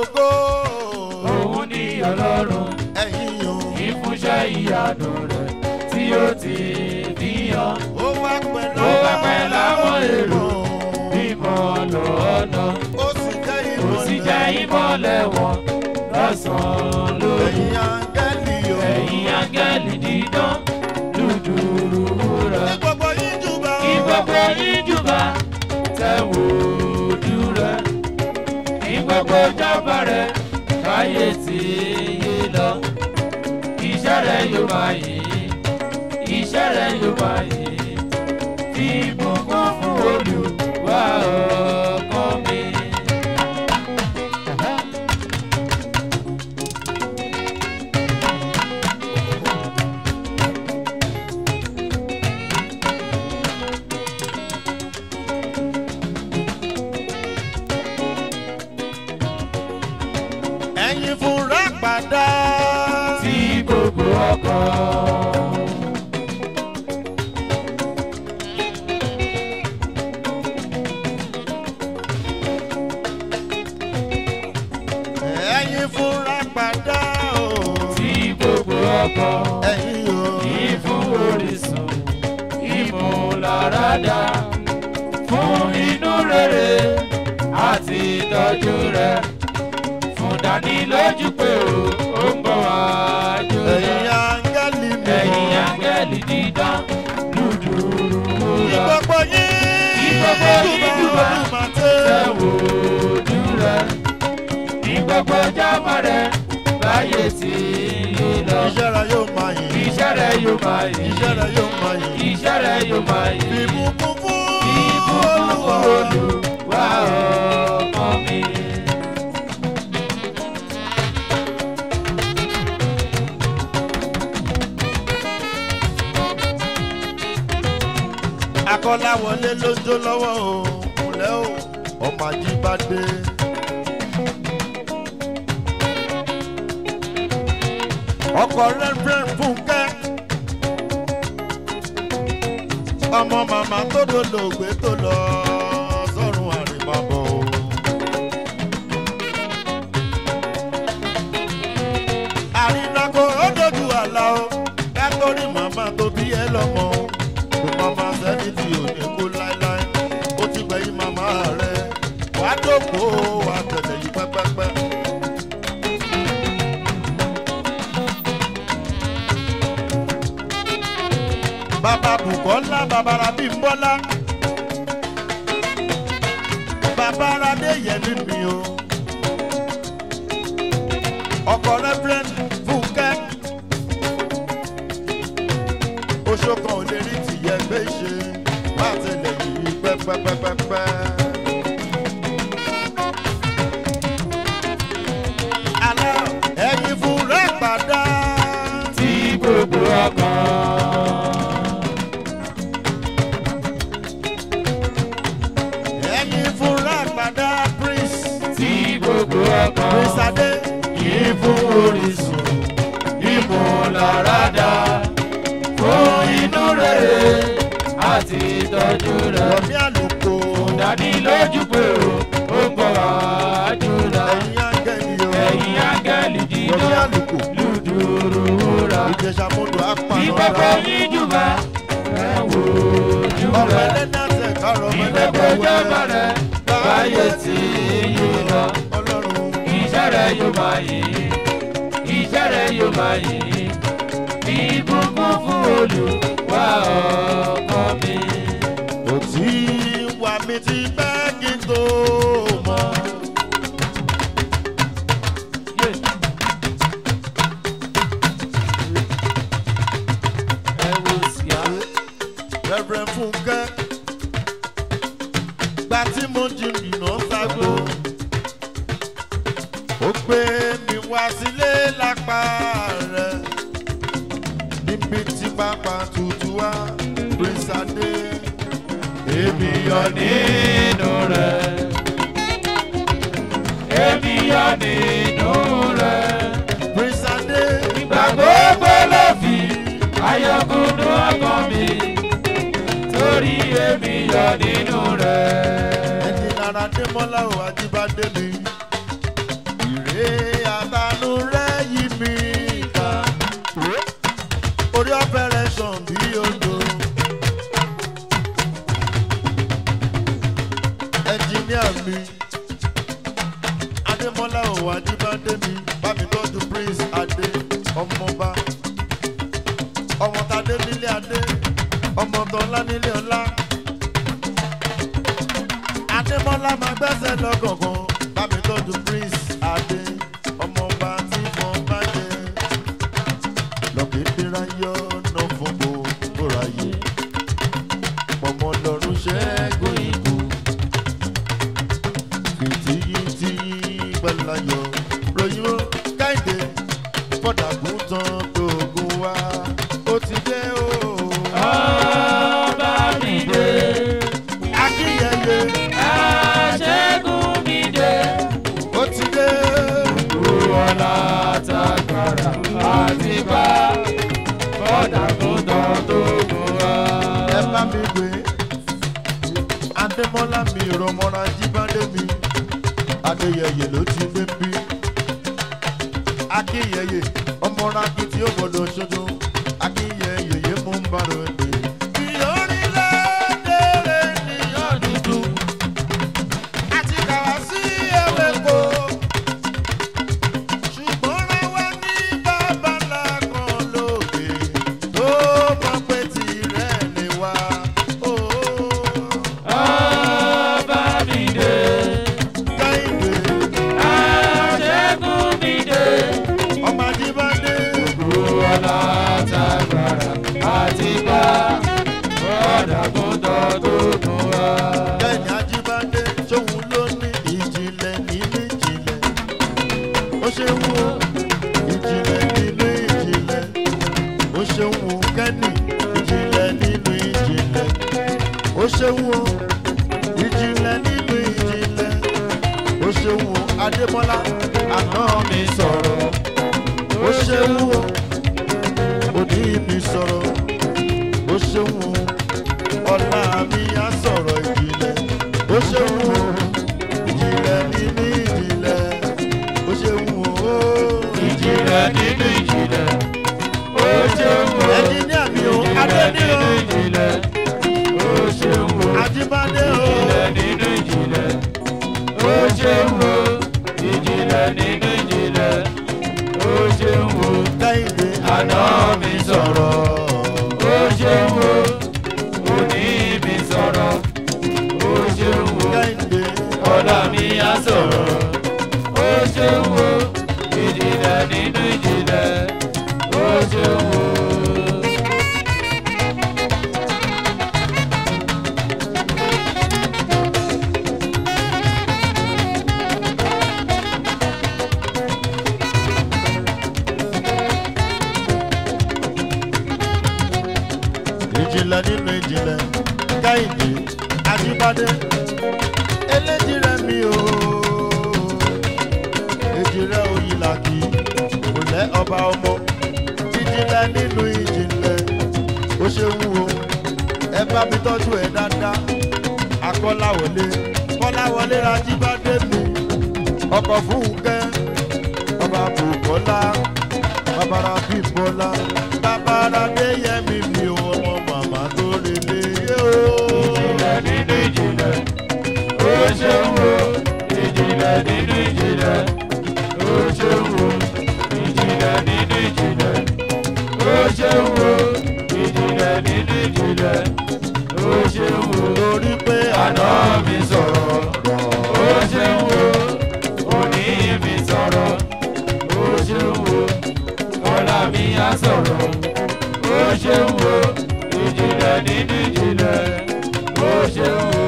ògo. òun ní ọlọ́run ẹ̀yin o. ìfúnṣẹ́ ìyanu rẹ̀ tí ó ti fi hàn. ó wá pẹ̀lú ó wá pẹ̀lú àwọn èrò mímọ́ lọ́nà ó sì jẹ́ ó sì jẹ́ ìmọ̀lẹ̀ wọn lọ́sàn-án lóru. ẹ̀yin áńgẹ́lì o. ẹ̀yin áńgẹ́lì dídán dúdúrú wúrà. ní gbogbo yín jùbà o. kí gbogbo yín jùbà tẹ̀ wò ojú rẹ̀. kí gbogbo jábọ̀ rẹ̀ káyé tí yé lọ. iṣẹ́ rẹ̀ yóò máa yìí iṣẹ́ rẹ̀ yóò máa yìí. fi ìbùkún fún olùwà ọkàn mi. ẹ̀yin fúnra padà. tí gbogbo ọkàn. ẹ̀yin fúnra padà o. tí gbogbo ọkàn. ẹ̀yin o. ìfún orísun ìmúláradá fún inú rere àti ìtọ́jú rẹ̀ fún dánilójú pé o ó ń bọ̀ wá ẹ̀yin jọra áńgẹ́lì mi. ẹ̀yin áńgẹ́lì dídán dúdúrú ní wúrà gbogbo yín. Ní gbogbo yín jùbà. olùmọ̀tẹ́. tẹ̀wò ojú rẹ̀ ní gbogbo jámọ̀ rẹ̀ láyé tí yé lọ iṣẹ́ rẹ̀ yóò máa yìn. iṣẹ́ rẹ̀ yóò máa yìí iṣẹ́ rẹ̀ yóò máa yìn. iṣẹ́ rẹ̀ yóò máa yìí. ìbùkún fún Ìbùkún Olúwa. Olúwa ọmọ mi. akọ́láwọlé ló ń jó lọ́wọ́ o kúnlẹ̀ o ọmọ ajíbádé. ọkọ̀ rẹ́fẹ̀rẹ̀ fúnkẹ́ ọmọ màmá tó dolóògbé tó lọ sọ́run àrèmábọ̀ o. àrínàkò ó dojú àlá o kátórí màmá tó bí ẹ lọ́mọ o kò màmá sẹ́ni tí ò ní kú láéláé ó ti gbẹ̀yìn màmá rẹ̀ wàá dòkó wàá tẹ̀lé yìí pẹ́pẹ́pẹ́. bàbá bùkọ́lá bàbá rabi ń bọ́lá bàbá radé yẹmi mi o ọkọ rẹ́fúrẹ́ǹd fúnkẹ́ oṣù kan ò lè rí tìyẹ gbé ṣe má tẹ̀lé yìí pẹ́pẹ́pẹ́pẹ́. alẹ́ ẹ̀yin fúnra padà. Tí gbogbo ọkàn. ẹ̀yin fúnra padà prince Tí gbogbo ọkàn. prince adé. Yìí fún orísun ìmúláradá fún inú rere àti ìtọ́jú rẹ̀. Rọ̀mí àlùkò. Dánilójú pé o ó ń bọ̀ wá jùlọ. Ẹ̀yin áńgẹ́lì o. Ẹ̀yin áńgẹ́lì Rọ̀mí dídán àlùkò. lùdùrù wúrà. Ìjẹ̀ṣà mọ́tò apànà Ní gbogbo yín jùbà ẹ wò ojú Ọmọ rẹ̀. ẹlẹ́ni àtẹ̀ kárọ̀ ọmọ Ní gbogbo ẹlẹ́ni ìjọba rẹ̀ báyé tí yé lọ. Ọlọ́run. Iṣẹ́ rẹ̀ yóò máa yìí. Iṣẹ́ rẹ̀ yóò máa yìí. Fi ìbùkún fún Olúwa ọkọ mi. Kò tí wà mí ti pẹ́ kí n tó mọ̀. Ẹ wo sí á. Rẹ́fẹ̀rẹ̀ Fúnkẹ́. Gba tí mo jìnnà ságbó. Ó gbé mi wá sílé lápá rẹ̀. Níbi tí pápá tutù wá, Prince Adé. Èmi yọ ní. nínú rẹ̀. Èmi yọ nínú rẹ̀. Prince Adé. Ìgbà gbogbo ló fi ayọ̀kúndú ọkàn mi. Torí èmi yọ nínú rẹ̀. ẹni lára démọ́lá ò ajíbádé mi mi adémọlá ò ajíbádé mi bámi tọ́jú prince adé ọmọọba ọmọ tadé nílé adé ọmọ tọ́lá nílé ọlá adémọlá máa gbẹ́sẹ̀ lọ́gọ̀ọ̀kan bámi tọ́jú prince adé ọmọọba tí mo bá jẹ lọ́kẹ́dẹ́rẹ́ yọ náà fún gbogbo ráyè ọmọ lọ́rùn ṣẹ́gun ikú fìtìyìntì gbẹ̀láyọ̀ ròyìn ó káyìndé fọ́dàgùn tán tóògùn wá ó ti dé o. ọba mi dé akínyẹyẹ aṣẹ́gun mi dé ó ti dé. wọ́lá tagbára àti bá bọ́dà tó tán tó gùn wá. ẹ bá mi gbé adémọlá mi rọmọra jíbádé mi adéyẹyẹ ló ti gbé bí akínyẹyẹ ọmọra kí tí ó gbọdọ̀ ṣoṣo akínyẹyẹ yé mú ń bára ẹgbẹ. ìyọrílẹ̀-èdè rẹ̀ nìyàn dúdú àti kàwá sí ewéko ṣùgbọ́n ráwá ní babalá kan lóde tó mọ̀ pé tirẹ̀ ni wá. ọba mi dé Kẹ́hìndé aṣẹ́gun mi dé ọmọ Ajíbádé wọ́lá tagbára àti bá bọ́dà tó tán tó gùn wá. Kẹ́hìndé Ajíbádé ṣòun ló ní ìjìnlẹ̀ nínú ìjìnlẹ̀. Ó ṣe ń wo ìjìnlẹ̀ nínú ìjìnlẹ̀. Ó ṣe ń wo Kẹ́nì ìjìnlẹ̀ nínú ìjìnlẹ̀. Ó ṣe ń wo ìjìnlẹ̀ nínú ìjìnlẹ̀. Ó ṣe ń wo Adémọ́lá àná mi sọ̀rọ̀. Ó ṣe ń wo òní mi sọ̀rọ̀. Ó ṣe ń wo ọ̀la mi á sọ̀rọ̀ ìjìnlẹ̀. Ó ṣe ń wo ìjìnlẹ̀ nínú ìjìnlẹ̀. Ó ṣe ń wo ìjìnlẹ̀ nínú ìjìnlẹ̀ ó ṣe ń wo ẹnjìníà mi ò ìjìnlẹ̀ Adéníyàn nínú ìjìnlẹ̀ ó ṣe ń wo Ajíbádé o. ìjìnlẹ̀ nínú ìjìnlẹ̀ ó ṣe ń wo ìjìnlẹ̀ nínú ìjìnlẹ̀ ó ṣe ń wo Kẹ́hìndé àná mi sọ̀rọ̀ ó ṣe ń wo òní mi sọ̀rọ̀ ó ṣe ń wo Kẹ́hìndé ọ̀la mi á sọ̀rọ̀ ó ṣe ń wo ìjìnlẹ̀ nínú ìjìnlẹ̀ ó ṣe ń wo. ìjìnlẹ̀ nínú ìjìnlẹ̀ Kẹ́hìndé Ajíbádé eléjì rẹ̀ mi o. Èjì rẹ̀ Oyìnlàkì kò lẹ́ ọba ọmọ. Ìjìnlẹ̀ nínú ìjìnlẹ̀ ó ṣe wúwo. Ẹ bá mi tọ́jú ẹ̀ dáadáa. Akọ́láwọlé Kọ́láwọlé Ajíbádé mi. Ọkọ̀ Fúnkẹ́ ọba Bùkọ́lá babara bímbọ́lá babara déyẹmí mi ò ọmọ màmá tó relé yé o. ìjìnlẹ̀ nínú ìjìnlẹ̀ ó ṣe ń wo ìjìnlẹ̀ nínú ìjìnlẹ̀ ó ṣe ń wo ìjìnlẹ̀ nínú ìjìnlẹ̀ ó ṣe ń wo ìjìnlẹ̀ nínú ìjìnlẹ̀ ó ṣe ń wo torí pé àná àná mi sọ̀rọ̀ ó ṣe ń wo òní mi sọ̀rọ̀ ó ṣe ń wo ọ̀la mi á sọ̀rọ̀ ó ṣe ń wo ìjìnlẹ̀ nínú ìjìnlẹ̀ ó ṣe ń wo.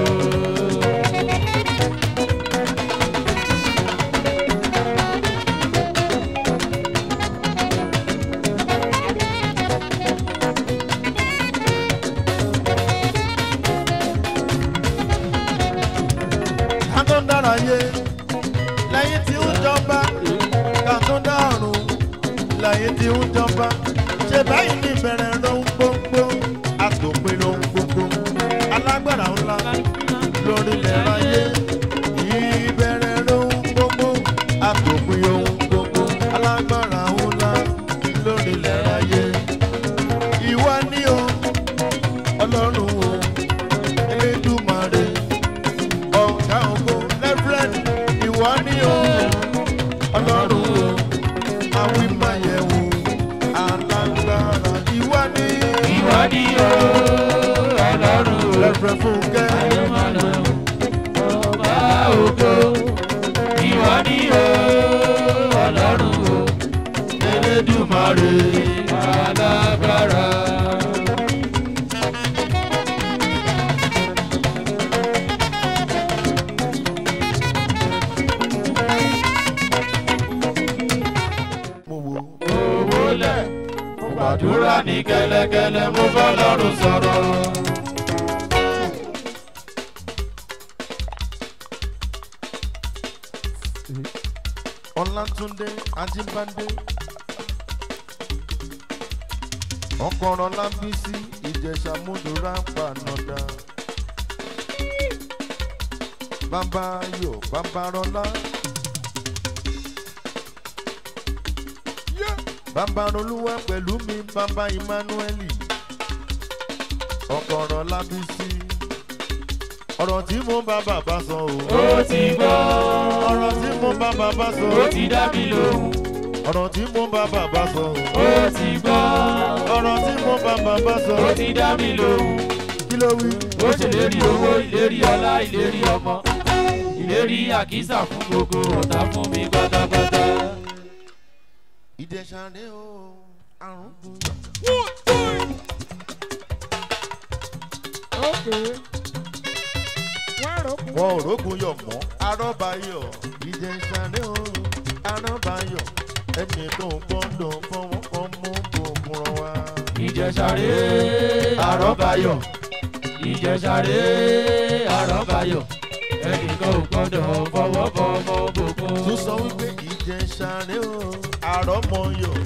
ká tó dára yé lẹ́yìn tí ń jọba ká tó dárùn lẹ́yìn tí ń jọba ṣe báyìí ní ìbẹ̀rẹ̀ lóhun gbogbo àtòpin lóhun gbogbo alágbára ńlá lórí ilẹ̀ ayé ìbẹ̀rẹ̀ lóhun gbogbo àtòpin ohun gbogbo alágbára ńlá lórí ilẹ̀ ayé ìwọ ni o ọlọ́run o elédùmarè ọ̀gá ògo lẹ́rù ìwọ ni o ọlọ́run o awímáyẹ̀wò alágbára ìwọ ni ìwọ ni o ọlọ́run o rẹ̀rẹ̀ fúnkẹ́ ayọ̀mọ̀nà ọba ògo ìwọ ni o ọlọ́run o elédùmarè alágbára. mo wo owó lẹ̀ mo gbàdúrà ní kẹ́lẹ́kẹ́lẹ́ mo bá lọ́rùn sọ̀rọ̀. ọlátúndé ajíbádé ọkọ̀rọ̀ lábísí ìjẹ̀ṣà múdúrà pànàdà bàbá ayọ̀ bàbá rọlá bàbá rolúwa pẹ̀lú mi bàbá emmanueli ọkọ̀rọ̀ lábísí ọ̀rọ̀ tí mo bá bàbá sọ o ó ti gbọ́ ọ̀rọ̀ tí mo bá bàbá sọ ó ti dá mi lóhùn ọ̀rọ̀ tí mo bá bàbá sọ ó ti gbọ́ ọ̀rọ̀ tí mo bá bàbá sọ ó ti dá mi lóhùn kí ló wí. ó ṣèlérí owó ìlérí ọlá ìlérí ọmọ ìlérí àkísà fún gbogbo ọ̀tá fún mi pátápátá. ìjẹ̀ṣà rẹ̀ o àrùn dùn. wọn ò rógun yọ̀ mọ́ arọ́bayọ̀ ìjẹ̀ṣà rẹ̀ o arọ́bayọ̀ ẹnìkan ò gbọ́dọ̀ fọwọ́ kan mú gbogbo wa. ìjẹsàrè àrọ́bayọ̀ ìjẹsàrè àrọ́bayọ̀ ẹnìkan ò gbọ́dọ̀ fọwọ́ bọ ọmọ òbòkun. tún sọ wípé ìjẹ̀ṣà rẹ̀ o àrọ́mọyọ̀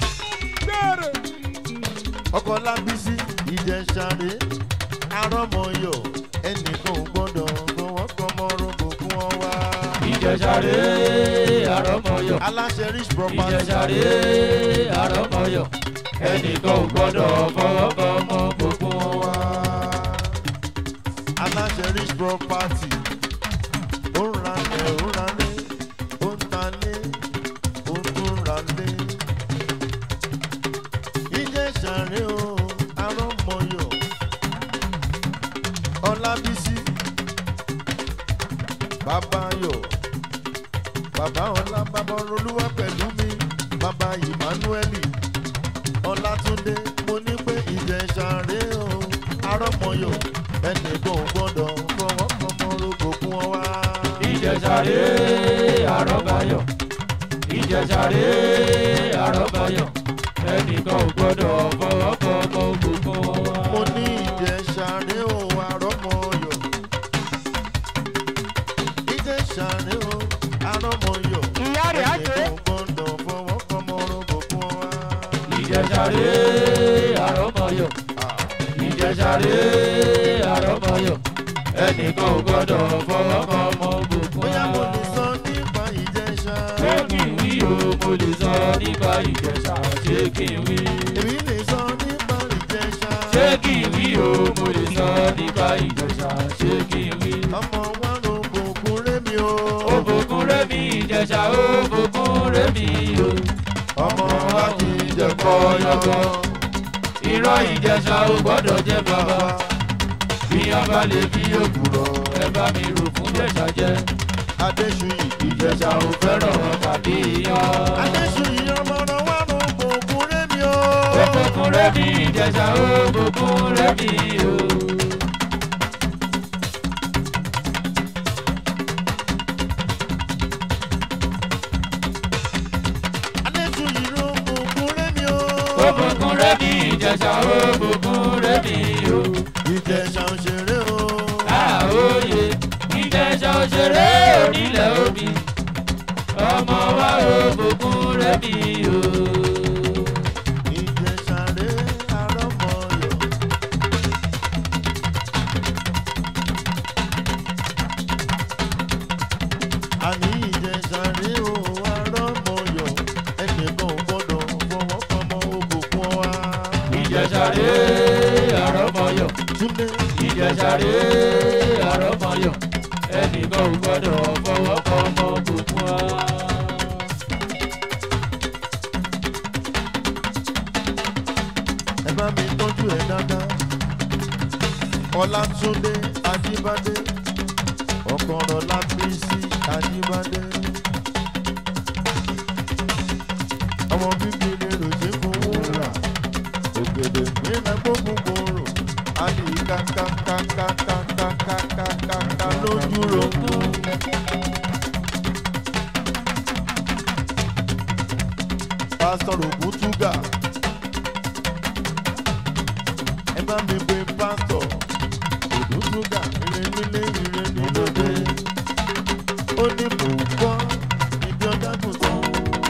ọkọ̀ lábísí ìjẹ̀ṣà rẹ̀ arọ́mọyọ̀ ẹnìkan ò gbọ́dọ̀ fọwọ́ kan mọ́ rògbòkun wọn wá. ìjẹsàrè àrọ́mọyọ̀ aláṣẹ rich property. ìjẹsàrè àrọ́mọyọ̀ ẹnìkan ò gbọ́dọ̀ fọwọ́ bọ ọmọ òbòkun wa. aláṣẹ rich property ó ń ralẹ̀ ó ń ralẹ̀ ó ń talẹ̀ ó tún ralẹ̀. ìjẹ̀ṣà rẹ̀ o arọ́mọyọ̀ ọlábísí bàbáyọ̀ bàbá ọlá bàbá olúwa pẹ̀lú mi bàbá emmanueli ọlátúndé mo ní pé ìjẹ̀ṣà rẹ̀ o arọ́mọyọ̀ ẹnìkan ò gbọ́dọ̀ fọwọ́ kan mọ́ rògbò fún ọ wá. ìjẹsàrè àrọ́bayọ̀ ìjẹsàrè àrọ́bayọ̀ ẹnìkan ò gbọ́dọ̀ fọwọ́ bọ ọmọ òbòkun wa. mo ní ìjẹ̀ṣà rẹ̀ o arọ́mọyọ̀ ìjẹ̀ṣà rẹ̀ o arọ́mọyọ̀ Ìyá rẹ̀ á dé. ẹnìkan ò gbọ́dọ̀ fọwọ́ kan mọ́ rògbò fún ọ wá. ìjẹsàrè àrọ́mọyọ̀ ìjẹsàrè àrọ́mọyọ̀ ẹnìkan ò gbọ́dọ̀ fọwọ́ bọ ọmọ òbòkun bóyá mo wa. lè sọ nípa ìjẹ̀ṣà. ṣé kí n wí o mo lè sọ nípa ìjẹsà ṣé kí n wí. èmi lè sọ nípa ìjẹ̀ṣà. ṣé kí n wí o mo lè sọ nípa ìjẹsà ṣé kí n wí. ọmọ wa ló gbòkun rémi o. òbòkun rẹ́mi ìjẹsà òbòkun rẹ́mi o. ọmọ wa kì í jẹ kọ́ yọ̀gọ́. irọ́ ìjẹsà ò gbọ́dọ̀ jẹ́ bàbá. bí a bá lè bí òkúrọ̀ ẹ bá mi rò fún jẹ̀sà jẹ́. adéṣuyì ìjẹsà ò fẹ́ràn tàbí yan. adéṣuyì ọmọ náà wà ló gbòkun rémi o. òbòkun rẹ́mi ìjẹsà òbòkun rẹ́mi o. adéṣuyì ló gbòkun rémi o. òbòkun rẹ́mi ìjẹsà òbòkun rẹ́mi o. ìjẹ̀ṣà òṣèré o. àòye ìjẹsà òṣèré onílẹ̀ omi ọmọ wa òbòkun rẹ́mi o. ìjẹ̀ṣà rẹ̀ arọ́mọyọ̀. àní ìjẹ̀ṣà rẹ̀ o arọ́mọyọ̀ ẹnìkan ò gbọ́dọ̀ fọwọ́ kọ́mọ ògùnkùn wa. ìjẹsàrè àrọ́mọyọ̀ túnde ìjẹsàrè àrọ́mọyọ̀ ẹnìkan ò gbọ́dọ̀ fọwọ́ kọ́ ọmọ òbòkun ọlátúndé ajíbádé ọkọ̀rọ̀ lábísí ajíbádé. ọmọ bíbí ni ròṣè fowó rà ògèdè gbéra gbógun gbòòrò àlè kàkàkàkàkàkàkàkà lójú rògùn. pásítọ̀ rògùn túgà ẹ bá mi pe pásítọ̀ rògùn túgà ire nílé ire nílòdè ó ní mò ń gbọ́ ibi ọ̀dàgùn tán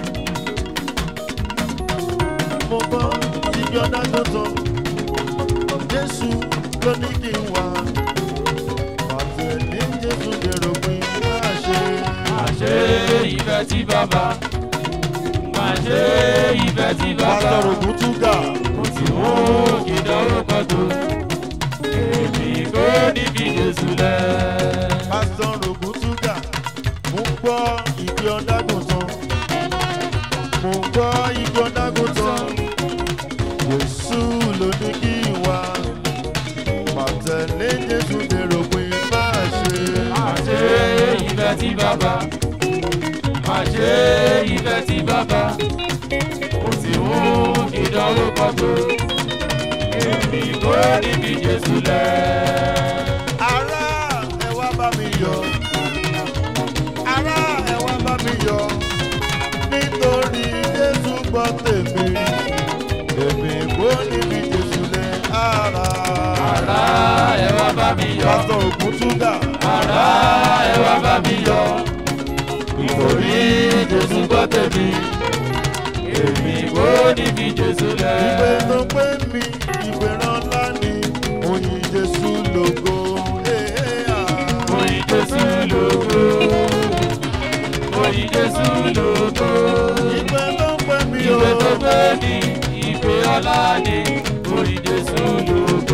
mo gbọ́ ibi ọ̀dàgùn tán jésù ló ní kí n wá pàtẹ ní jésù dèrò pé máa ṣe Àṣé ìfẹ́ tí bàbá. Àṣé ìfẹ́ tí bàbá. pásítọ̀ rògùn túgà Mo ti mú ìdánwò kan tó. Èmi kò ní fi Jésù lẹ̀. pásítọ̀ rògùn túgà mo gbọ́ ibi ọ̀dàgùn tán mo gbọ́ ibi ọ̀dàgùn tán jésù ló ní kí n wá pàtẹ ní jésù dèrò pé máa ṣe. Àṣé ìfẹ́ tí bàbá. Àṣé ìfẹ́ tí bàbá. Mo ti mú ìdánwò kan tó. Èmi kò ní fi Jésù lẹ̀. ará ẹ wá bá mi yọ ará ẹ wá bá mi yọ nítorí jésù gbọ́ tèmi èmi kò níbi jésù lẹ ara Ará ẹ wá bá mi yọ̀. pásítọ̀ ògùn túgà Ará ẹ wá bá mi yọ̀. Nítorí Jésù gbọ́ tèmi. Èmi kò ní fi Jésù ìwé lẹ̀. tó pé mi ìwé ránlá ni oyin jésù lógo ee ah. Oyin Jésù lógo. Oyin Jésù lógo. ìwé tó pé mi o Ìwé tó gbé ní ìpè ọlá ni. Oyin Jésù lógo.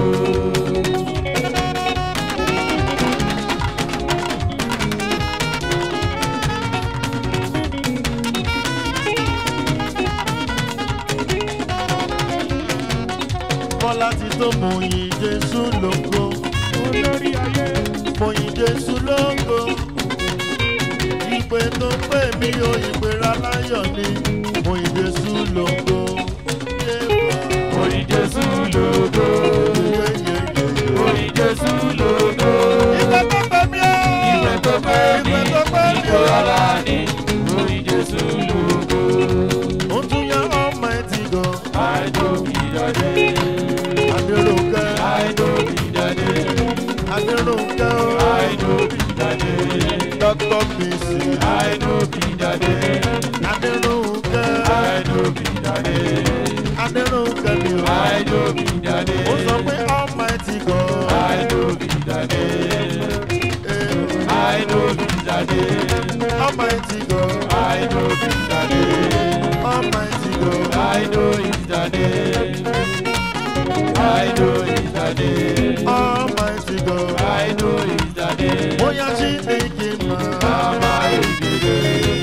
Bọ́lá ti tó mo yin Jésù lógo. Olórí ayé. Mo yin Jésù lógo. Ìpè tó pè mí o ìpè ráláyọ̀ ni. Mo yin Jésù lógo. Oyin Jésù lógo. Oyin Jésù lógo. Ìpè tó pè mí o. Ìwé tó pé ní Ìpè tó pè mí ìpè o. ọlá ni. Oyin Jésù lógo. Ó tún yá Almighty God. Àìdókìdádé. Adéròǹkẹ́. Àìdókìdádé. Adéròǹkẹ́ o. Àìdókìdádé. Dr. Bisi. Àìdókìdádé. Adéròǹkẹ́. Àìdókìdádé. Adéròǹkẹ́ mi o. Àìdókìdádé. Ó sọ pé Almighty God. Àìdókìdádé. Eh, Àìdókìdádé. Almighty God. Àìdókìdádé. Almighty God. I know it's the day. I know it's the day. Almighty God. I know it's the day. Bóyá ṣì ní kí n máa. Mama Igede.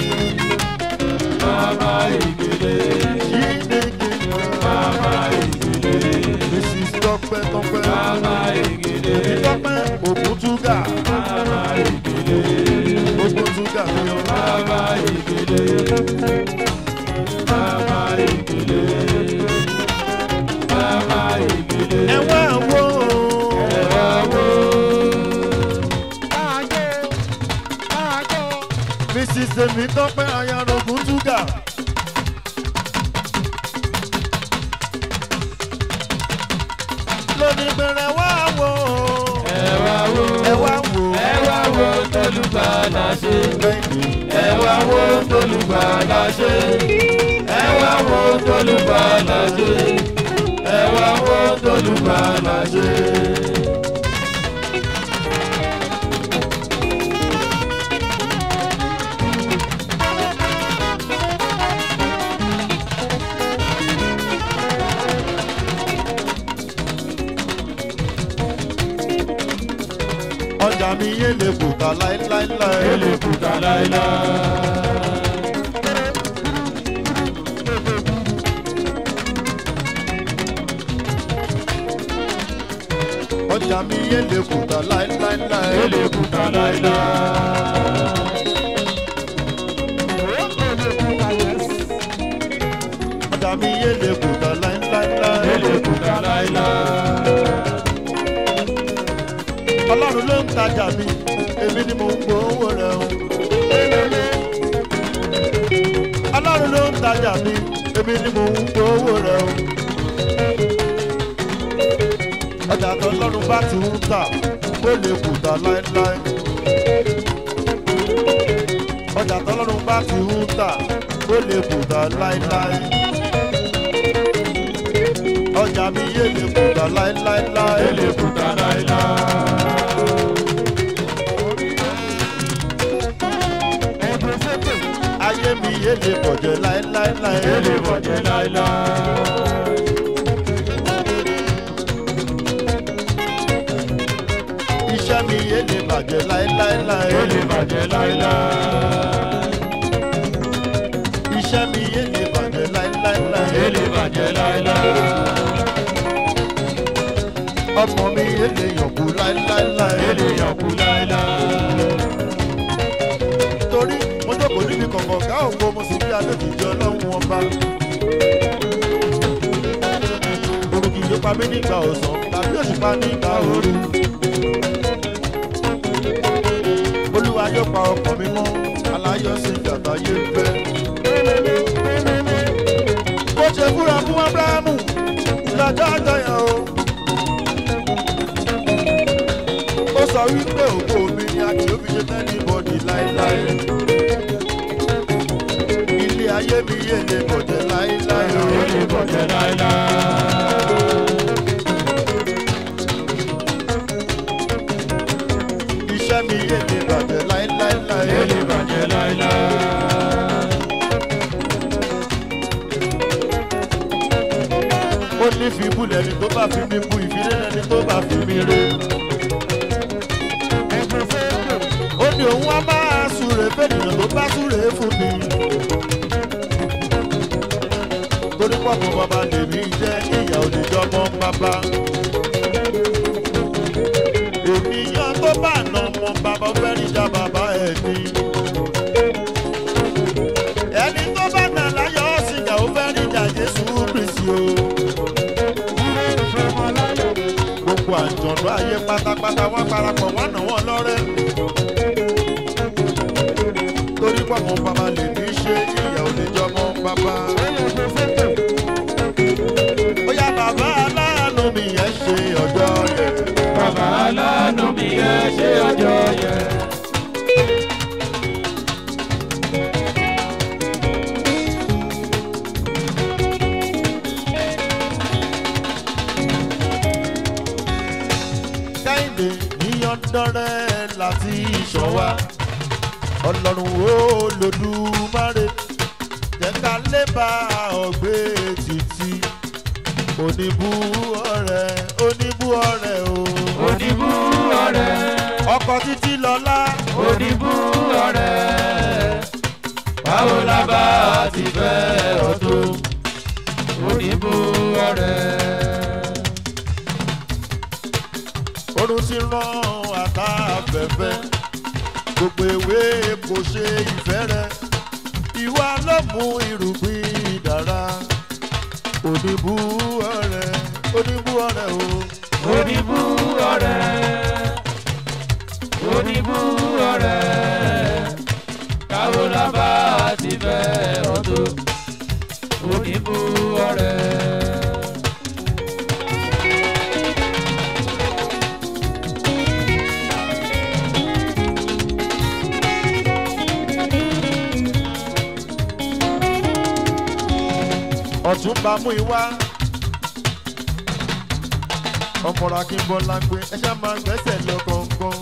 Mama Igede. Ṣì ní kí n máa. Mama Igede. Mrs. Tọ́pẹ́ Tọ́pẹ́. Mama Igede. Tọ́pẹ́ Ògúntúgà. Mama Igede. Ògúntúgà mi o. Mama Igede. Mama Igede. Mama Igede. Ẹ wá wo. Ẹ wá wò. Mrs. Tèmi Tọ́pẹ́ Ayára Ògúntúgà. Lónìí bẹ̀rẹ̀ wá wo. Ẹ wá wò. Ẹ wá wo. Ẹ wá wo tólùgbàlà ṣe. Bẹ́ẹ̀ni. Ẹ wá wo tólùgbàlà ṣe. Ẹ wá wo tólùgbàlà ṣe. Ẹ wá wo tólùgbàlà ṣe. Ọjà mi yé lè kùtà láéláéláé. Elébùkà láíláí. ọjà mi yé lè kùtà láéláéláé. Ele kúta láíláí. ọjà mi yé lè kùtà láéláéláé. Ele kúta láíláí. ọlọ́run ló ń tajà mi èmi ni mo ń gbowó rẹ̀ o. ọlọ́run ló ń tajà mi èmi ni mo ń gbowó rẹ̀ o. ọjà tó lọ́run bá ti ń tà ó lè kùtà láéláé. ọjà tó lọ́run bá ti ń tà ó lè kùtà láéláé. ọjà mi yé lè kùtà láéláéláé. Ele kúta láíláí. ayé mi yé lè bọ̀jẹ̀ láéláéláé. Ele bọ̀jẹ̀ láíláí. iṣẹ́ mi yé lè bàjẹ́ láéláéláé. Ele bàjẹ́ láíláí. iṣẹ́ mi yé lè bàjẹ́ láéláéláé. Ele bàjẹ́ láíláí. ọmọ mi yé lè yànkú láéláéláé. Ele yànkú láíláí. torí mo jókòó níbi kọ̀ọ̀kan ká ògbó mo sì rí adókìjọ ọlọ́run ọba. orúkì yóò pa mí nígbà ọ̀sán tàbí òṣùpá nígbà òru. olúwa yóò pa ọkàn mi mọ́ aláyọ̀ sí ìjàmbá yé ń fẹ́. bó ṣe fúra fún abrahamu lọ́jọ́ àjọyọ̀ o. ó sọ wípé òkú mi ni a kì í fi ṣe tẹ́lẹ̀ bọ́dì láéláé. ilé ayé mi yé lè bọ̀jẹ̀ láéláé o. Ele bọ̀jẹ̀ láíláí. iṣẹ́ mi yé lè bàjẹ́ láéláéláé. Ele bàjẹ́ láíláí. ó ní fi bú lẹni tó bá fi mí bú ìfilé lẹni tó bá fi mí ré. ó ní òun á máa súre fẹ́nìyàn tó bá súre fún mi. torí pọ̀pọ̀ bàbá lèmi jẹ́ ìyá oníjọ́mọ́ bàbá. ènìyàn tó bá nà ọmọ bàbá fẹ́ níjà bàbá ẹ̀ ní. ẹni tó bá nà láyọ̀ ọ̀sìnkà ó fẹ́ níjà jésù kristi o. gbogbo àjọ̀dún ayé pátápátá wọ́n parapọ̀ wọ́n nà wọ́n lọ́rẹ́. torí pọ̀pọ̀ bàbá lèmi ṣe ìyá oníjọ́mọ́ bàbá. Bóyá bàbá aláàánú mi yẹn ṣe ọjọ́ yẹn. Bàbá aláàánú mi ẹ ṣe ọjọ́ yẹn. Kẹ́hìndé níyàndọ́rẹ́ láti ìṣọ̀wá. Ọlọ́run ó lòdùmarè. Jẹ́ ká lè bá ọ̀gbẹ́ títí. Oníbú ọ̀rẹ́ oníbú ọ̀rẹ́ o. Oníbú ọ̀rẹ́. Ọkọ̀ títí lọ́lá. Oníbú ọ̀rẹ́. Báwo la bá ti fẹ́ ọ tó? Oníbú ọ̀rẹ́. Orun ti rán àtàfẹ́fẹ́. Gbogbo ewé kò ṣe ìfẹ́ rẹ̀. Ìwà ló mú irúgbìn dára. Oníbú ọ̀rẹ́ oníbú ọ̀rẹ́ o. Oníbú ọ̀rẹ́. Oníbú ọ̀rẹ́. Báwo la bá ti fẹ́ ọ tó? Oníbú ọ̀rẹ́. Ọ̀túnba mú ìwá. Ọmọọ̀rọ̀ Akínbọ́lá gbé ẹṣẹ́ máa gbẹ́sẹ̀ lọ kọ̀ọ̀kan.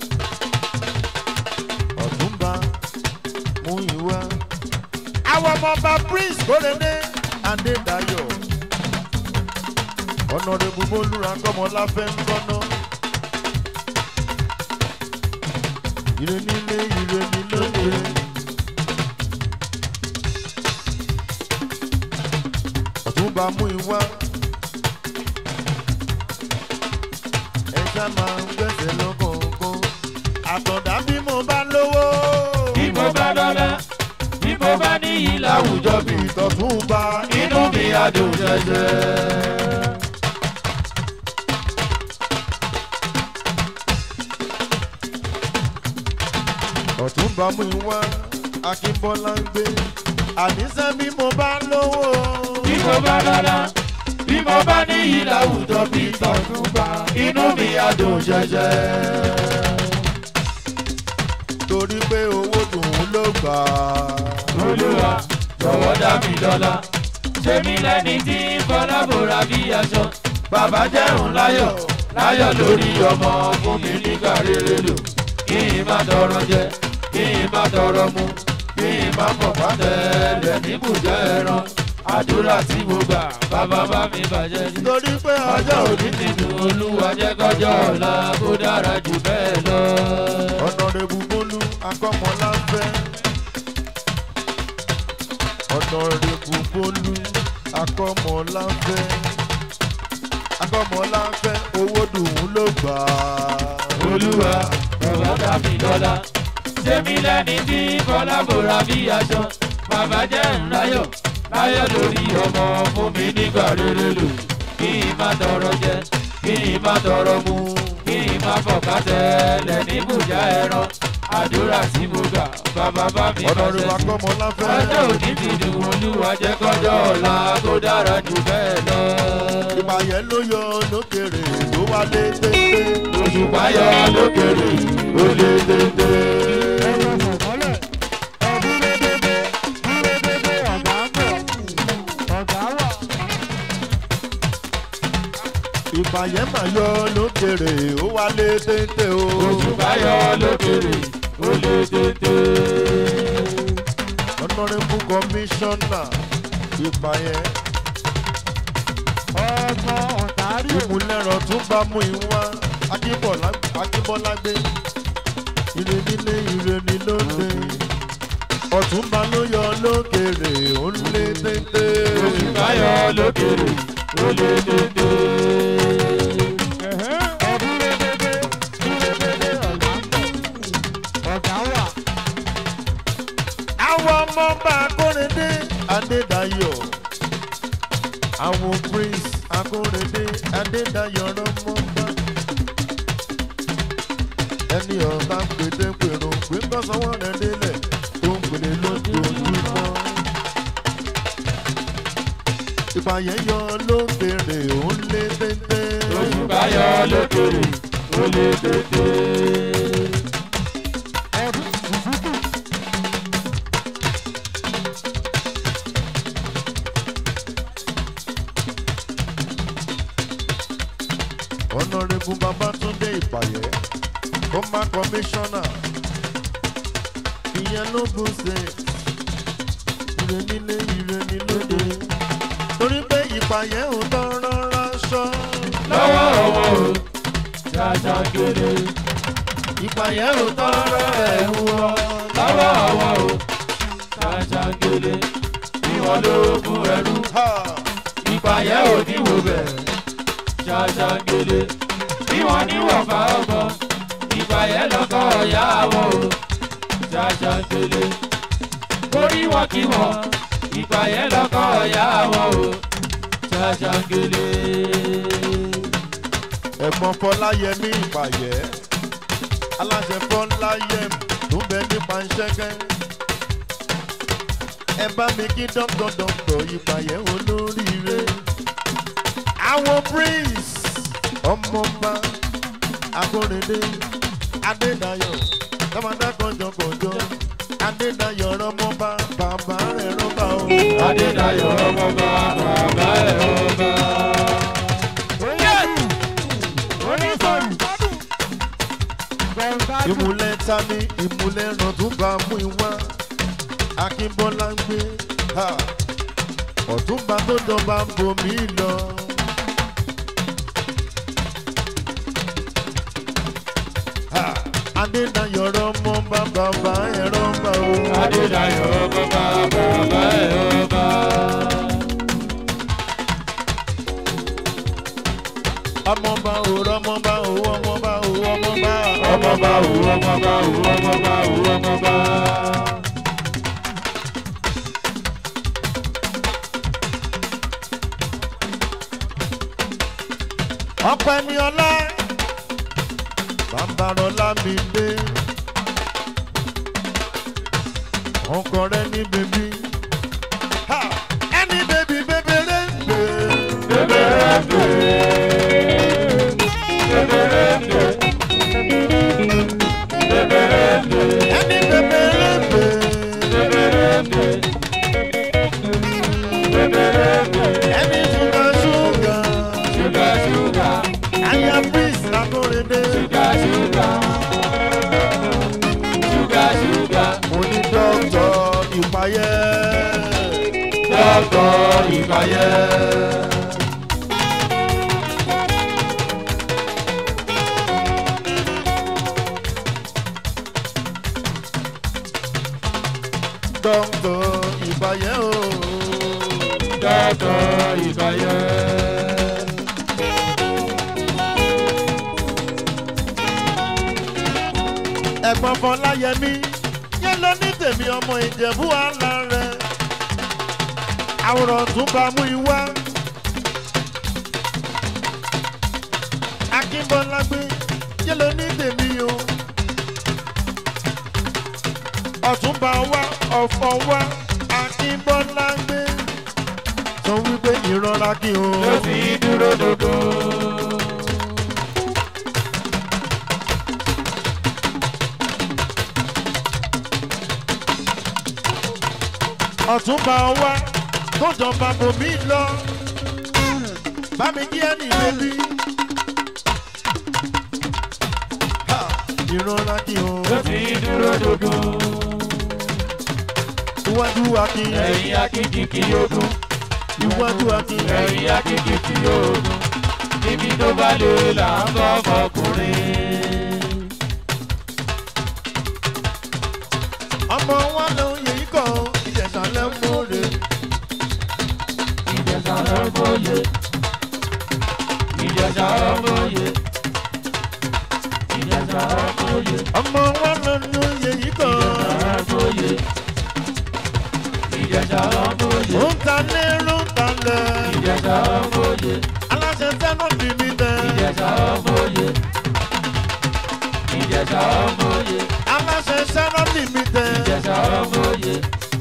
Ọ̀túnba mú ìwá. Àwọn ọmọọba Prince Kórèdé Adédayọ̀. Ọ̀nàdébù Bólúra Kọ́mọláfẹ́ ń gbọ́ná. Ire nílé ire ní lóde. Ọ̀túnba mú ìwá. ṣá máa ń gbẹ̀sẹ̀ lọ́kọ̀ọ̀kan àtọ̀dá bí mo bá lówó bí mo bá lọ́lá bí mo bá níyì láwùjọ bí ìtọ̀tún bá inú mi á dùn jẹjẹ. ọ̀tún bá mú ìwá akínbọ́lá ń gbé àníṣe bí mo bá lówó bí mo bá lọ́lá bí mo bá níyì láwùjọ bí tọ̀tún bá inú mi á dùn jẹjẹ. torí pé owó dùn ún ló gbà á. olúwa jọ̀wọ́ dá mi lọ́lá ṣé mi lẹ́ni tí ń fọlá bòrà bí aṣọ bàbá jẹun láyọ̀ láyọ̀ lórí ọmọ fún mi nígbà rere lò kí n má tọrọ jẹ kí n má tọrọ mu kí n má pọ̀ pátẹ́lẹ̀ níbùjẹ́ ẹran àdúrà tí mo gbà bàbá bá mi bàjẹ́ ní. torí pé ọjọ́ ọjọ́ òní òní ti dùn olúwa jẹ́ kọjọ́ ọ̀la kó dára jù bẹ́ẹ̀ lọ. ọ̀nàrẹ́bù bólú akọ́mọlá ń fẹ́. ọ̀nàrẹ́bù bólú akọ́mọlá ń fẹ́. akọ́mọlá ń fẹ́ owó dùn ún ló gbà á. olúwa bàbá dàbí lọ́la sẹ́mi lẹ́ni tí kọ́lábòrà bí aṣọ bàbá jẹ́ ńláyọ̀ láyọ̀ lórí ọmọ fún mi nígbà rere lò kí n má tọrọ jẹ kí n má tọrọ mu kí n má fọ̀ká tẹ́lẹ̀ níbùjá ẹran àdúrà tí mo gbà bàbá bá mi ọ̀nàrẹ́bù bàjẹ́ sí. akọ́mọlá ń fẹ́. ọjọ́ òní ti dùn olúwa jẹ́ kọjọ́ ọ̀la kó dára jù bẹ́ẹ̀ lọ. ìpàyẹ́ ló yọ lókèrè tó wálé téńté. òṣùpá yọ lókèrè ó lé téńté. ìpàyẹ́ mà yọ lókèrè ó wálé téńté o. òṣùpá yọ lókèrè ó lé téńté. ọ̀nàrẹ́bù kọmíṣánná ìpàyẹ́. ìmúlẹ̀rọ̀ tún bá mú ìwá akínbọ́lágbé ire nílé ire ní lóde ọ̀túnba ló yọ lókèrè ó ń lé téńté. òṣùpá yọ lókèrè ó lé téńté. àwọn ọmọ bá akóredé adédayọ̀ àwọn prince akóredé adédayọ̀ rọmọba ẹni ọba pété pèrò pé kọ́sọ́wọ́ rẹ̀ délẹ̀ tó ń pèlè lójoojúmọ́ ìpàyẹ́ yọ lókèrè ó ń lé téńté. òṣùpá yọ lókèrè ó lé téńté. ọ̀nàrẹ́bù babatunde ìpàyẹ́ former commissioner ìyẹn ló gùn ṣe ire nílé ire ní lóde torí pé ìpàyẹ́ ò tọrọ ránṣọ lọ́wọ́ ọwọ́ o ṣàṣà kéré. ìpàyẹ́ ò tọrọ ẹ̀wù ọ lọ́wọ́ ọwọ́ o ṣàṣà kéré. bí wọ́n ló fún ẹrú ìpàyẹ́ ò ní wò bẹ̀ ṣàṣà kéré. bí wọ́n ní wọ̀fà ọkọ̀ ìpàyẹ́ lọ́kọ̀ ọ̀yá wọn o ṣàṣà kéré. orí wọn kí wọn ìpàyẹ́ lọ́kọ̀ ọ̀yá wọn o ṣàṣà kéré. ẹ̀gbọ́n fọláyẹmí ìpàyẹ́ aláṣẹ fọláyẹm tó ń bẹ nípa ìṣẹ́gẹ́ ẹ bá mi kí dọ́kítọ̀ dọ́kítọ̀ ìpàyẹ́ olóríire àwọn prince ọmọọba akóredé adédayọ̀ tọmọdé kọjọkọjọ adédayọ̀ rọmọba bàbá rẹ̀ rọba o. Adédayọ̀ ọmọba bàbá ẹ̀ ọba. ìmùlẹ̀ tani ìmùlẹ̀ ràn tún bá mú ìwá akínbọ́lá ń gbé ha, ọ̀túnba tó jọba ń bomi lọ. Ha, adédayọ̀ rọmọ bá bàbá ẹ̀rọ bá o. Adédayọ̀ ọmọba bàbá ẹ̀ ọba. ọmọba ò rọmọba ò ọmọba ọmọba o ọmọba o ọmọba o ọmọba. ọpẹ ní ọlá bàbárọlá mi dé ọkọ rẹ ní bèbí Ha! ẹni bèbí bèbèrè ń gbé bèbèrè ń gbé bèbèrè ń gbé bèbèrè ń gbé ẹni bèbèrè ń gbé bèbèrè ń gbé bèbèrè ń gbé ẹni ṣúgà ṣúgà ṣúgà ṣúgà àyà prince lakórèdè ṣúgà ṣúgà ṣúgà ṣúgà mo ní dọ́kítọ̀ ìpayẹ́ dọ́kọ̀ ìbáyẹ̀. dọ́kítọ̀ ìpayẹ́ o. dọ́kọ̀ ìbáyẹ̀. ẹ̀gbọ́n fọláyẹmí yẹn lọ ní tèmi ọmọ ìjẹ̀bú àlà rẹ̀ àwòrán tún bá mú ìwá akínbọ́lágbé yẹn lọ ní tèmi o ọ̀túnba wá ọ̀fọ̀ wá akínbọ́lágbé sọ wípé ìrora kí o. ló fi dúró dodo. ọ̀túnba wá tó jọba bòmí lọ bá mi kí ẹnì bébí. Ha! ìrora kí o. ló fi dúró dodo. iwájú akin ẹ̀yìn akíkìkì ogun. iwájú akin ẹ̀yìn akíkìkì ogun. níbi tó bá lè là ń bọ́ fọkùnrin. ọmọ wa ló ń yẹ ikọ̀ ìjẹ̀sà lẹ́múre. ìjẹ̀sà ọmọye. ìjẹ̀sà ọmọye. ìjẹ̀sà ọmọye. ọmọ wa ló ń yẹ ikọ̀ ọmọye. ìjẹ̀sà ọmọye. ó ń ta lérò ń ta lẹ̀. ìjẹ̀sà ọmọye. aláṣẹ sẹ́nu bí mi tẹ̀. ìjẹ̀sà ọmọye. ìjẹ̀sà ọmọye. aláṣẹ sẹ́nu bí mi tẹ̀. ìjẹ̀sà ọmọye.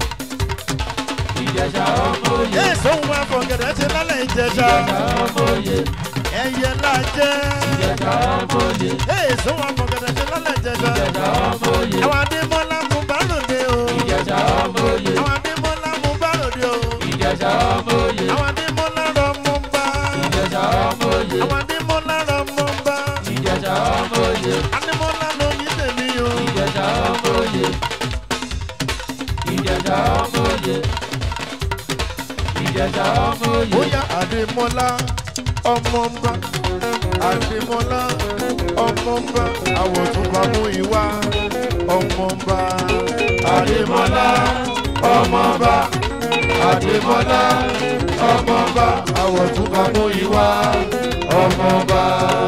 ìjẹ̀sà ọmọye. yéé sóhun afọ̀gẹ̀dẹ̀ ṣe lálẹ́ ìjẹ̀sà. ìjẹ̀sà ọmọye. ẹyẹ la jẹ́. ìjẹ̀sà ọmọye. yéé sóhun afọ̀gẹ̀dẹ̀ ṣe lálẹ́ ìjẹ̀sà. ìjẹ̀sà ọmọye. àwọn adémọ́lá mú bá lòdì o. ìjẹ̀sà ọmọye. àwọn adémọ́lá mú bá lòdì o. ìjẹ̀sà ọmọye. àwọn adémọ́lá rọ mú bá. ìjẹ̀sà ọmọye. àwọn adémọ́lá rọ mú bá. ìjẹ̀sà ọmọye. adémọ́lá ló ní tèmi o. ìjẹ̀sà ọmọye. ìjẹ̀sà ọmọye. ìjẹ̀sà ọmọye. bóyá adémọ́lá ọmọ ń bá. adémọ́lá ọmọ ń bá. àwọ̀ tún bá mú ìwá ọmọ ń bá. Adémọ́lá ọmọba Adémọ́lá ọmọba àwọ̀ tún bá mú ìwá ọmọba.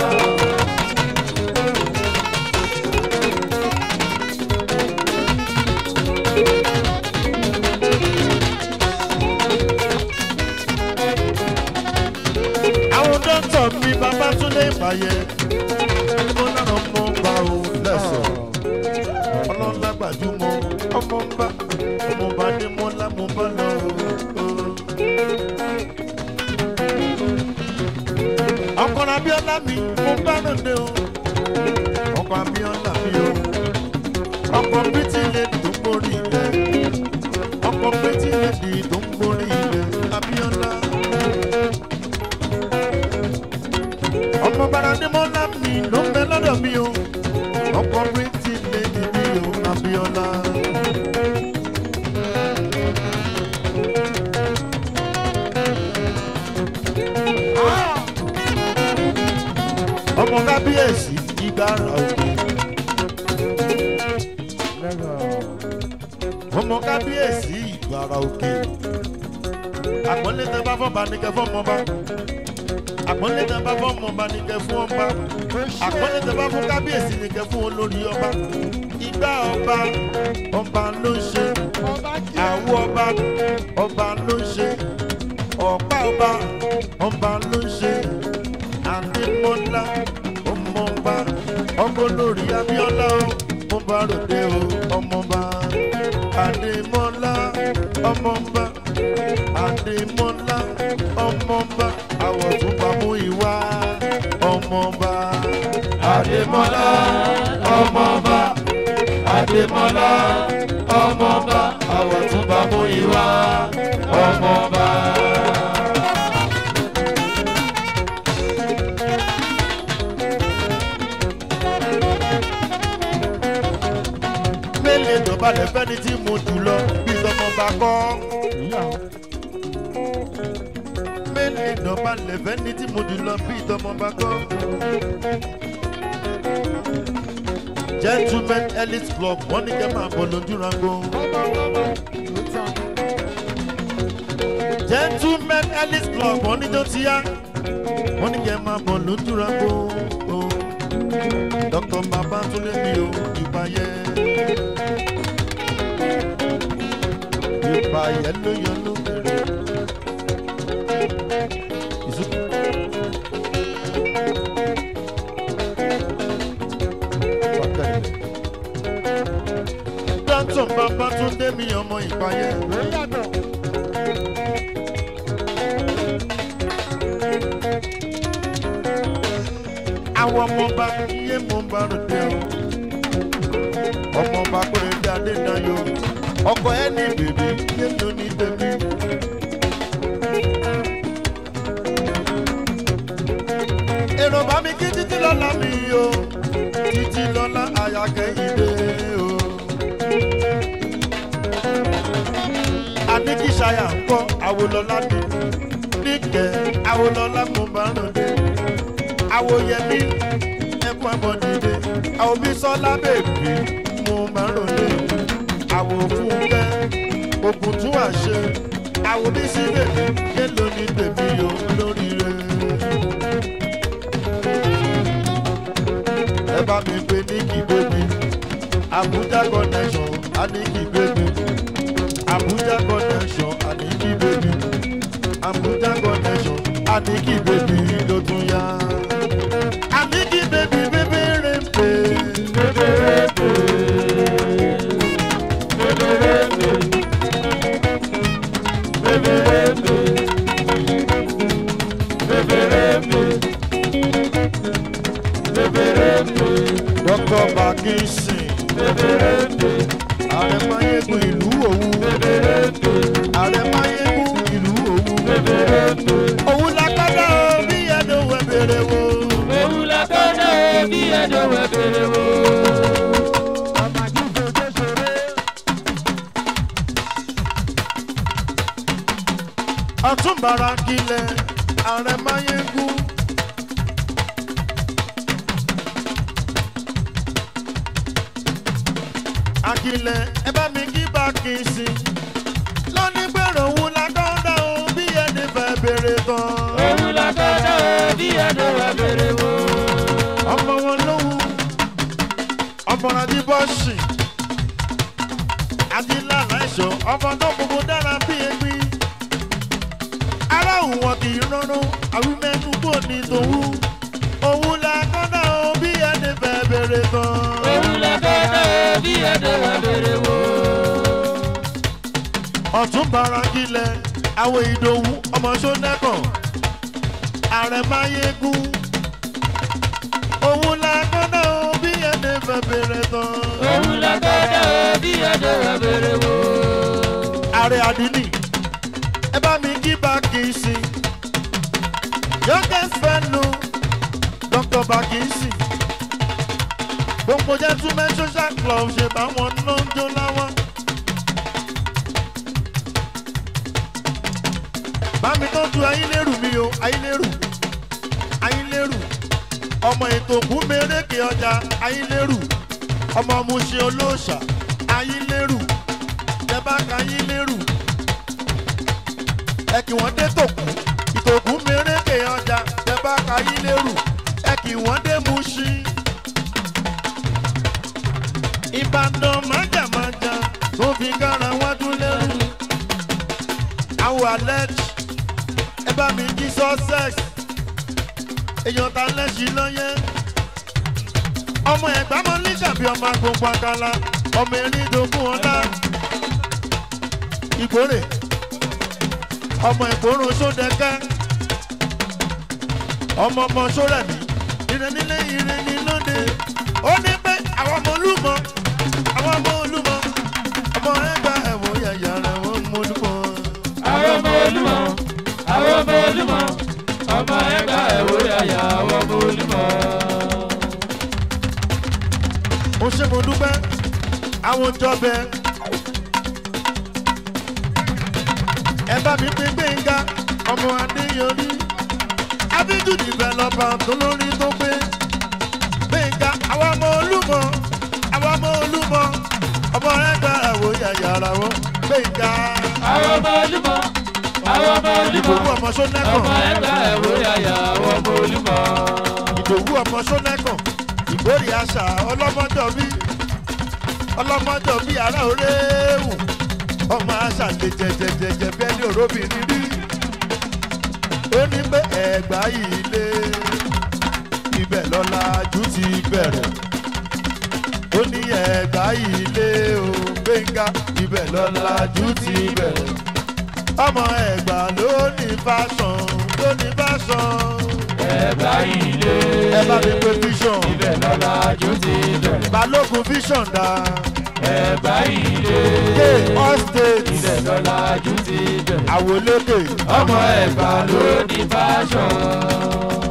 àwọn dókítà mi bàbá túnde ìbàyẹ adémọ́lá ọmọ ń bá o lẹ́sọ̀ ọlọ́lá gbajúmọ̀ ọmọ ń bá ọmọ bá adémọ́lá mo bá lọ o. ọkọ̀ abíọ́lá mi mo bá lòdì o ọkọ̀ abíọ́lá mi o ọkọ̀ bítí lè tó ń borí ilẹ̀ ọkọ̀ bítí lè dì tó ń borí ilẹ̀ abíọ́lá. ọmọ bàrà ni mo lá mi ló ń bẹ lọ́dọ̀ mi o ọkọ̀ bítí lè dì mí o abíọ́lá. ọmọ kábíyèsí ìgbára òkè. ọmọ kábíyèsí ìgbára òkè. àpọ́nlé tẹ bá fọ́ba ní kẹfọ́ mọ́ bá. àpọ́nlé tẹ bá fọ́ọ̀mù ọba ní kẹ fún ọba àpọ́nlé tẹ bá fún kábíyèsí ní kẹ fún olórí ọba igbá ọba ọba ló ń ṣe àwo ọba ọba ló ń ṣe ọ̀pá ọba ọba ló ń ṣe àdèmọ́lá ọmọọba ọkọ lórí abíọ́lá o mo bá ròde o ọmọọba àdèmọ́lá ọmọọba àdèmọ́lá ọmọọba àwọ̀ tún bá mú ìwà ọmọọba Adémọ́lá ọmọọba Adémọ́lá ọmọọba Àwọ̀túnba Múyìwá ọmọọba. mélèé dọ̀bálẹ̀ fẹ́ni tí mo jù lọ bí tọmọba kọ́. mélèé dọ̀bálẹ̀ fẹ́ni tí mo jù lọ bí tọmọba kọ́. gentleman elite club wọ́n ní kẹ́ máa bọ̀ lójú rango. gentleman elite club wọ́n ní tó ti yá. wọ́n ní kẹ́ máa bọ̀ lójú rango. dr babatunde mi ò ìbáyé. ìbáyé ló yọ lókèrè. ìsúkú. Dọ́tọ̀ Babátúndé mi ọmọ ìpayé. Àwọn ọmọọba yé mo ń bá ròde o. Ọmọọba Kórèdé Adédayọ̀. Ọkọ ẹ ní bèbí yé ló ní tèmi. Èrò bá mi kí títí lọ́la mi o. Títí lọ́la àyàkẹ́yìndé o. Adékíṣayà ń kọ́ àwòlọ́lá ni. Níkẹ́ àwòlọ́lá mo bá ròde. Àwòyẹmí ẹ̀kọ́ àbọ̀dìde. Àwòbí sọ́lá bèbí mo bá ròde. Àwòfúnkẹ́ òkùn tún wà ṣe. Àwòbí sí bèbí yélò ní bèbí o lóríire. ẹ bá mi pe níkì bébí abuja connection aniki bébí abuja connection aniki bébí abuja connection aniki bébí ló tún yá. aniki bébí bébí rè pé. dr bakinsin ààrẹ mayegun ìlú òwu ààrẹ mayegun ìlú òwu òun lákàtà bí ẹnu wẹ bèrè wo. Òun la kọ́dọ̀ bí ẹjọ́ wẹ̀ bèrè wò. ọtúnbàrà kilẹ̀ ààrẹ mayegun. akilẹ̀ ẹ bá mi kí bakinsin lónìí gbèrò òun lákàtà bí ẹni fẹ́ bèrè tán. Òun la kọ́dọ̀ bí ẹjọ́ wẹ̀ bèrè wò. ọmọ wọn lóhùn ọmọràn tí bọ́ọ̀sì adílànà ẹ̀ṣọ́ ọmọ náà gbogbo dára bí egbin aráhùn wọn kì í rọrùn àwímẹ́nu kò ní tòun òun la kọ́dà ó bí ẹni fẹ́ bèrè tán. Òun la kọ́dọ̀ bí ẹjọ́ wẹ̀ bèrè wò. ọ̀tún bara kílẹ̀ àwọn ìdòwú ọmọ sọ́nẹ́kàn ààrẹ máyégún òun la kọ́dà ó bí ẹni fẹ́ bèrè tán. Òun la kọ́dọ̀ bí ẹjọ́ wẹ̀ bèrè wò. ààrẹ àdínì ẹ bá mi kí bákìsì youngest fellow dr bákìsì gbogbo gentleman social club ṣe báwọn náà ń jó láwọn. bá mi tọ́jú ayílérù mi o ayílérù ayílérù ọmọ ètò ògún mérékè ọjà ayílérù ọmọ muṣe olóòṣà ayílérù ẹ bá ka ayílérù ẹ kí wọ́n dé tòkú ìtòkú mérékè ọjà báàgì wọ́n dé mú sí. ìbàdàn májàmájà tó fi kára wájú lẹ́rù. àwọn alẹ́ ẹ bá mi jí sussex èèyàn ta lẹ́sìn lọ́yẹ́ ọmọ ẹ̀gbá mọ́ ní tàbí ọmọ agbóngbò àkàlà ọmọ erin dogun ọ̀la ìkórè ọmọ ìkórùn sódẹ́kẹ́ ọmọ ọmọ sórẹ̀mí ìrẹ́nilé ìrẹ́ni lóde ó ní pé àwọn ọmọ olúmọ àwọn ọmọ olúmọ ọmọ ẹgbà ẹ̀wọ̀n yàyà rẹ̀ wọ́n mú olúmọ. àwọn ọmọ olúmọ àwọn ọmọ olúmọ ọmọ ẹgbà ẹwọ yàyà àwọn ọmọ olúmọ. ó ṣe mo dúpẹ́ àwọn jọbẹ ẹ bá mi pín gbẹ̀ngà ọmọ adéyọrí abíjú dìbẹ̀lọ́pà tó lórí tó pé gbẹ̀ngà àwọn ọmọ olúmọ àwọn ọmọ olúmọ ọmọ ẹgbẹ́ ẹ̀wọ̀ yàyàrá wọn gbẹ̀ngà àwọn ọmọ olúmọ àwọn ọmọ olúmọ ìdòwú ọmọ sọ́nẹ́kàn ọmọ ẹgbà ẹwọ yàyà àwọn ọmọ olúmọ. ìdòwú ọmọ sọ́nẹ́kàn ìgbórí àṣà ọlọ́mọjọ́ bí ọlọ́mọjọ́ bí ará oréwù ọmọ àṣà lè jẹjẹjẹjẹ bẹ́ẹ̀ ní òróbìnrin rí ó ní pé ẹ̀gbá yìí lé ibẹ̀ lọ́la jù ti bẹ̀rẹ̀ ó ní ẹ̀gbá yìí lé o gbẹ̀ngà ibẹ̀ lọ́la jù ti bẹ̀rẹ̀ ọmọ ẹ̀gbá ló ní fásán ló ní fásán ẹgbà ilé ẹ bá mi pe vision ibẹ̀ lọ́la jù ti bẹ̀rẹ̀. balógun vision dá ẹgbà ilé ké all state ibẹ̀ lọ́la jù ti bẹ̀rẹ̀. àwòlékè ọmọ ẹgbà ló ní fashion.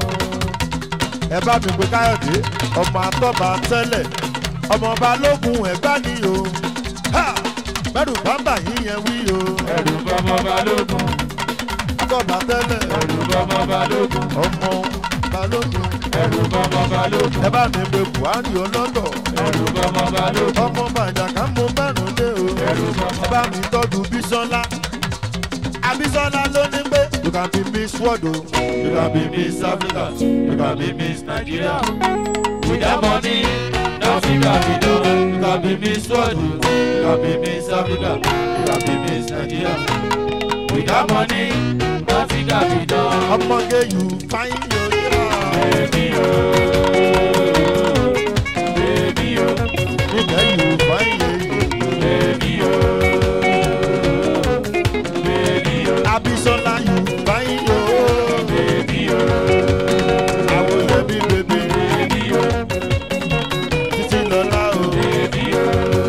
ẹ bá mi pe káyọ̀dé ọmọ àtọ́ba tẹ́lẹ̀ ọmọ balógun ẹ̀gbá ni o Ha! bẹ́rù bámbà yín yẹn wí o ẹrù bọmọ balógun àtọ́ba tẹ́lẹ̀ ẹrù bọmọ balógun ọmọ balógun ẹrù bọmọ balógun ẹ bá mi pe buhari ọlọ́tọ̀ ẹrù bọmọ balógun ọmọ bàjàká mo mẹ́rùn dé o ẹrù bọmọ ẹ bá mi tọ́jú bísọ́lá abisola ló ní pé you can be miss world o you can be miss africa you can be miss Nigeria without money nothing can be done. you can be miss world o you can be miss africa you can be miss nigeria Without money nothing can be done. ọmọge you fine yo yeah Baby o, baby o, nígbà you fine yo baby o, baby o, abisola you fine yo baby o, awolẹbi bèbè baby o, títí lọlá o baby o,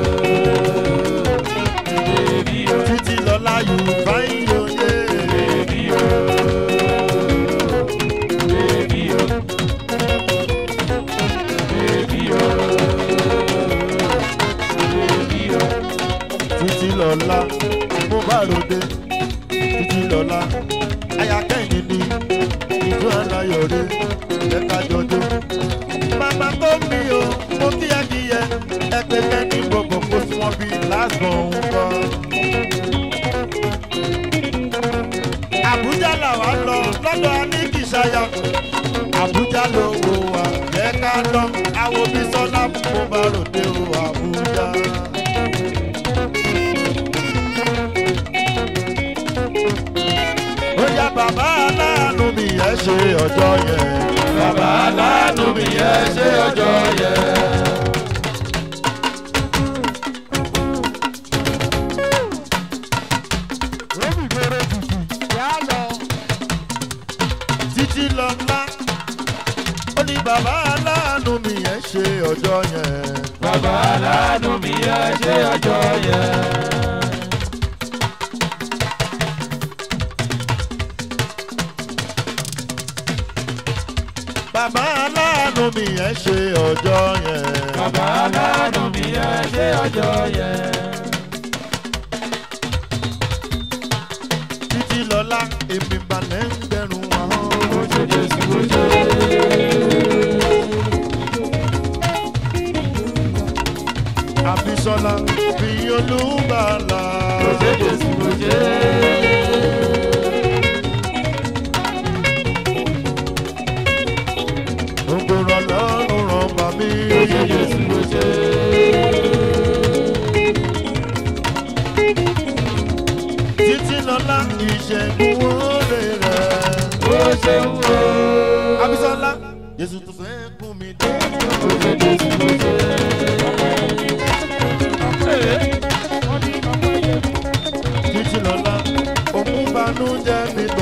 baby o, títí lọlá you fine yo yeah. baby o, baby o, baby o, baby o. títí lọ́la mo bá ròde títí lọ́la ayakẹ́yìn ni ìjọ aláyọ̀rẹ́ ẹ̀ka jọjọ́. màmá tó mi o mo kíyàkíyẹ ẹgbẹ́ kẹ́ni gbogbo kó sí wọn bí lásán òun kọ́. àbújá làwa lọ lọ́dọ̀ aníkìsáyà àbújá ló wo wa ẹ̀ka lọ àwọn bísọ́lá mo bá ròde o àbújá. ó yá bàbá aláàánú mi ẹ ṣe ọjọ́ yẹn. Bàbá aláàánú mi ẹ ṣe ọjọ́ yẹn. títí lọ́lá ó ní bàbá aláàánú mi ẹ ṣe ọjọ́ yẹn. Bàbá aláàánú mi ẹ ṣe ọjọ́ yẹn. bàbá aláàánú mi ẹ ṣe ọjọ́ yẹn. Bàbá aláàánú mi ẹ ṣe ọjọ́ yẹn. títí lọ́lá èmi balẹ̀ ń gbẹ̀rún wọn. Ó ṣe Jésù ó ṣe. àbísọ́lá fi olúbalà. Ó ṣe Jésù ó ṣe. gbogbo lọ́lá ìṣẹ́gun oore rẹ̀. ó ṣeun o. abisola jésù tó fẹ́ kún mi dé. ó ṣe jésù ó ṣe. títí lọ́lá òun banújẹ́ mi tó